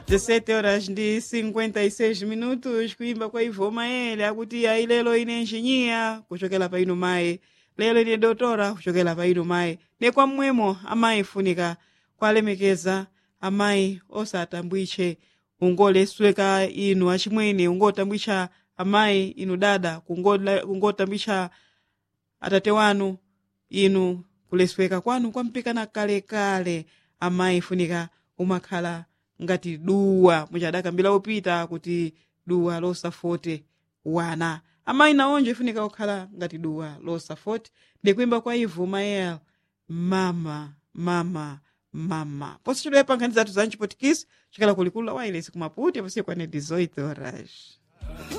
17 horas ndi 56 minutos kuimba kwa ivo maele akuti ayi lelo ine enjiniya kuchokera pa inu mayi lelo ine dotora kuchokera pa inu mayi ne kwa mmwemo amayi funika kwalemekeza amayi osatambwitche ungolesweka inu achimwene ungotambwitcha amayi inu dada kungola- kungotambwitcha atate wanu inu kulesweka kwanu kwampikana kalekale amayi funika umakhala ngati duwa muchadakambira upita kuti duwa losafote wana amayi naonje funika kukhala ngati duwa losafote ndikuimba kwa ivu mayel mama mama mama posi chidoyepa nkhani zathu za mchipotikisi chikala kulikulu la wailesi kumaputi aposiye kwane 18 horas